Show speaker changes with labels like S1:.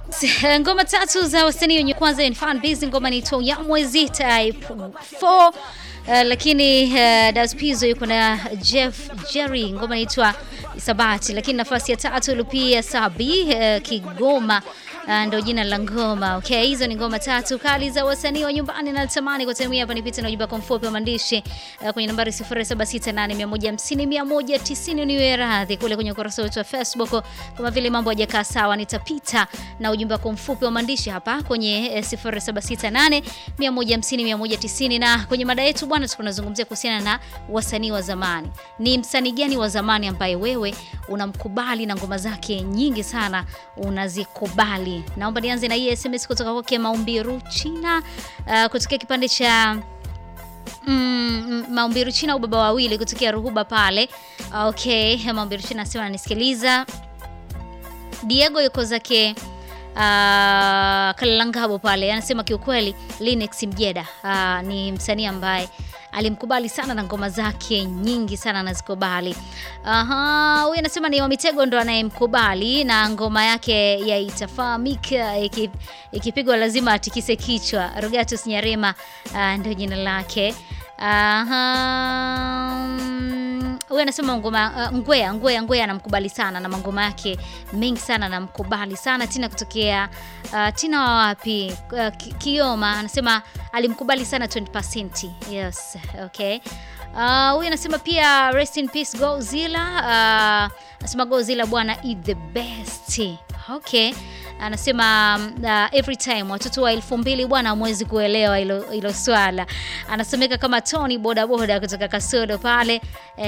S1: Ngoma tatu za wasanii wenye kwanza ni fan base, ngoma ni to ya mwezi type 4 uh, lakini uh, Das Pizzo yuko na Jeff Jerry, ngoma inaitwa Sabati, lakini nafasi ya tatu Lupia Sabi uh, Kigoma uh, ndo jina la ngoma. Okay, hizo ni ngoma tatu kali za wasanii wa nyumbani na natamani kwa time hapa nipite na ujumbe kwa mfupi wa maandishi uh, kwenye nambari 0768150190 niwe radhi kule kwenye ukurasa wetu wa Facebook, kama vile mambo hajakaa sawa, nitapita na ujumbe kwa mfupi wa maandishi hapa kwenye eh, 0768150190 na kwenye mada yetu bwana, tunazungumzia kuhusiana na wasanii wa zamani. Ni msanii gani wa zamani ambaye wewe unamkubali na ngoma zake nyingi sana unazikubali? Naomba nianze na hii SMS kutoka kwake Maumbiru China, uh, kutokea kipande cha Mm, Maumbiru China au baba wawili kutokea Ruhuba pale. Okay, Maumbiru China anasema ananisikiliza. Diego yuko zake uh, Kalangabo pale anasema kiukweli Linux Mjeda uh, ni msanii ambaye alimkubali sana na ngoma zake nyingi sana anazikubali. Aha, huyu anasema ni Wamitego ndo anayemkubali na ngoma yake ya itafahamika ikipigwa lazima atikise kichwa. Rogatus Nyarema uh, ndio jina lake. Aha, huyu anasema ngoma uh, Ngwea Ngwea Ngwea anamkubali sana na mangoma yake mengi sana anamkubali sana. Tina kutokea uh, Tina wa wapi uh, Kioma anasema alimkubali sana 20%. Yes, okay. Uh, huyu anasema pia rest in peace Godzilla. Uh, anasema Godzilla bwana is the best. Okay. Anasema uh, every time watoto wa elfu mbili bwana hamwezi kuelewa hilo swala. Anasomeka kama Tony bodaboda kutoka Kasodo pale.